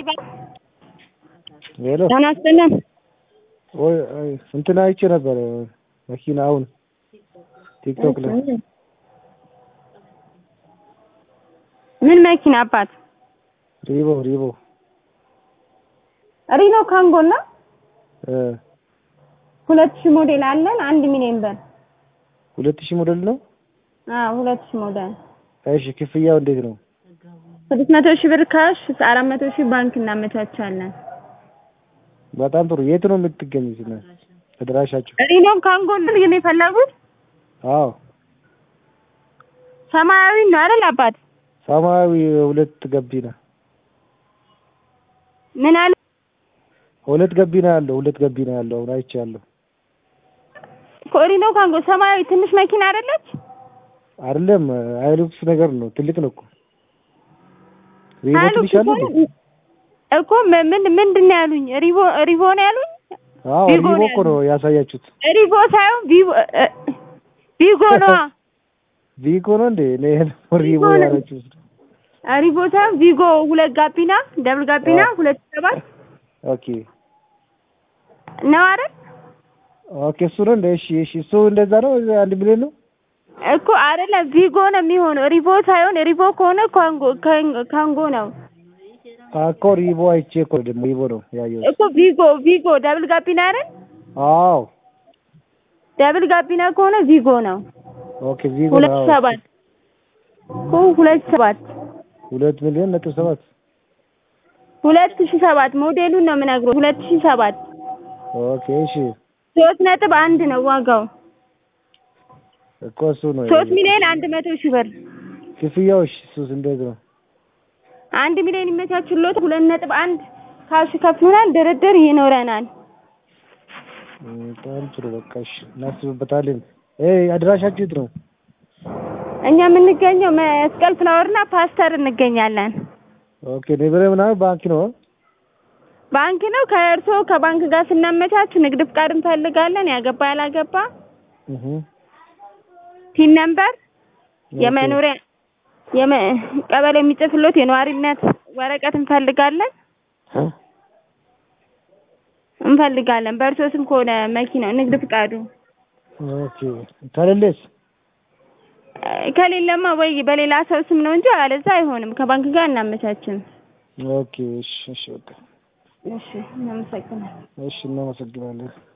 ሄሎ ጤና ይስጥልን። ወይ አይ፣ እንትን አይቼ ነበር መኪና አሁን ቲክቶክ ላይ ምን መኪና አባት? ሪቦ ሪቦ ሪኖ ካንጎ እና እ ሁለት ሺህ ሞዴል አለን አንድ ሚሊዮን ብር። ሁለት ሺህ ሞዴል ነው። አዎ ሁለት ሺህ ሞዴል እሺ ክፍያው እንዴት ነው? ስድስት መቶ ሺህ ብር ካሽ አራት መቶ ሺህ ባንክ እናመቻቻለን። በጣም ጥሩ። የት ነው የምትገኙት? ነው ተደራሻችሁ? ሪኖ ካንጎ ነው ግን የፈለጉት አዎ ሰማያዊ ነው አይደል አባት? ሰማያዊ ሁለት ገቢና ምን አለ ሁለት ገቢና ያለው ሁለት ገቢና ያለው አሁን አይቻለሁ። ሪኖ ካንጎ ሰማያዊ ትንሽ መኪና አይደለች? አይደለም ሃይሉክስ ነገር ነው። ትልቅ ነው እኮ ሪቦ ትንሽ አለ እንዴ? እኮ ምን ምን ምንድን ነው ያሉኝ? ሪቦ ሪቦ ነው ያሉኝ? አዎ ቪጎ ሪቦ ነው እኮ ነው ያሳያችሁት። ሪቦ ሳይሆን ቪቮ እ- ቪጎ ነዋ። ቪጎ ነው እንዴ? እኔ ሪቦ ቪጎ ነው። ያላችሁት። ሪቦ ሳይሆን ቪጎ ሁለት ጋቢና ደብል ጋቢና አዎ። ሁለት ሰባት ኦኬ ነው አይደል? ኦኬ እሱ ነው እንደ እሺ እሺ እሱ እንደዛ ነው አንድ ሚሊዮን ነው። እኮ አይደለም ቪጎ ነው የሚሆነው። ሪቦ ሳይሆን ሪቦ ከሆነ ካንጎ ካን- ካንጎ ነው እኮ ሪቦ አይቼ እኮ ደግሞ ሪቦ ነው ያየሁት። እኮ ቪጎ ቪጎ ደብል ጋቢና አይደል? አዎ ደብል ጋቢና ከሆነ ቪጎ ነው። ኦኬ ቪጎ ሁለት ነው። አዎ። ሰባት እኮ ሁለት ሰባት ሁለት ሚሊዮን ነጥብ ሰባት ሁለት ሺህ ሰባት ሞዴሉን ነው የምነግረው። ሁለት ሺህ ሰባት ኦኬ እሺ ሶስት ነጥብ አንድ ነው ዋጋው። እኮ እሱ ነው ሶስት ሚሊዮን አንድ መቶ ሺህ ብር ክፍያው። እሺ እሱስ እንዴት ነው? አንድ ሚሊዮን ይመቻችሎት። ሁለት ነጥብ አንድ ካሽ ከፍሉናል። ድርድር ይኖረናል። እም፣ በጣም ጥሩ በቃ እሺ እናስብበታለን። እ አድራሻችሁ የት ነው? እኛ የምንገኘው መስቀል ፍላወርና ፓስተር እንገኛለን። ኦኬ ንብረ ምናምን ባንክ ነው። ባንክ ነው። ከእርስዎ ከባንክ ጋር ስናመቻች ንግድ ፍቃድ እንፈልጋለን። ያገባ ያላገባ እህ ፒን ነምበር፣ የመኖሪያ የመ ቀበሌ የሚጽፍሎት የነዋሪነት ወረቀት እንፈልጋለን እንፈልጋለን። በእርስዎ ስም ከሆነ መኪናው ንግድ ፍቃዱ ኦኬ ከሌለስ? ከሌለማ ወይ በሌላ ሰው ስም ነው እንጂ አለዛ አይሆንም። ከባንክ ጋር እናመቻችን። ኦኬ እሺ እሺ በቃ እሺ፣ እናመሰግናለን። እሺ እናመሰግናለን።